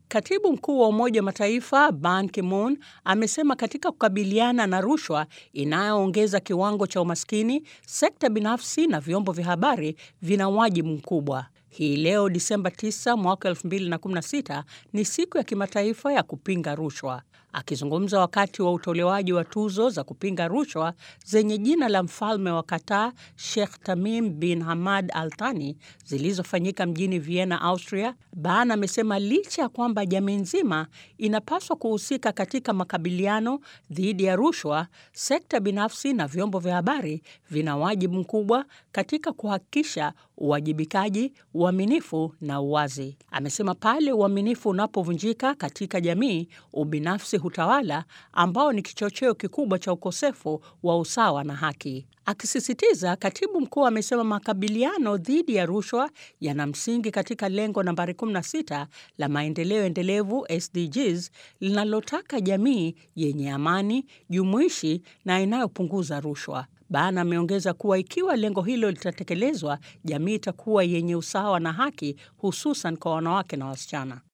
Katibu mkuu wa Umoja wa Mataifa Ban Ki-moon amesema katika kukabiliana na rushwa inayoongeza kiwango cha umaskini, sekta binafsi na vyombo vya habari vina wajibu mkubwa. Hii leo Disemba 9 mwaka 2016 ni siku ya kimataifa ya kupinga rushwa. Akizungumza wakati wa utolewaji wa tuzo za kupinga rushwa zenye jina la mfalme wa Qatar Sheikh Tamim bin Hamad Al Thani zilizofanyika mjini Vienna, Austria, Ban amesema licha ya kwamba jamii nzima inapaswa kuhusika katika makabiliano dhidi ya rushwa, sekta binafsi na vyombo vya habari vina wajibu mkubwa katika kuhakikisha uwajibikaji, uaminifu na uwazi. Amesema pale uaminifu unapovunjika katika jamii, ubinafsi hutawala, ambao ni kichocheo kikubwa cha ukosefu wa usawa na haki. Akisisitiza, katibu mkuu amesema makabiliano dhidi ya rushwa yana msingi katika lengo nambari 16 la maendeleo endelevu SDGs linalotaka jamii yenye amani, jumuishi na inayopunguza rushwa. Ban ameongeza kuwa ikiwa lengo hilo litatekelezwa, jamii itakuwa yenye usawa na haki, hususan kwa wanawake na wasichana.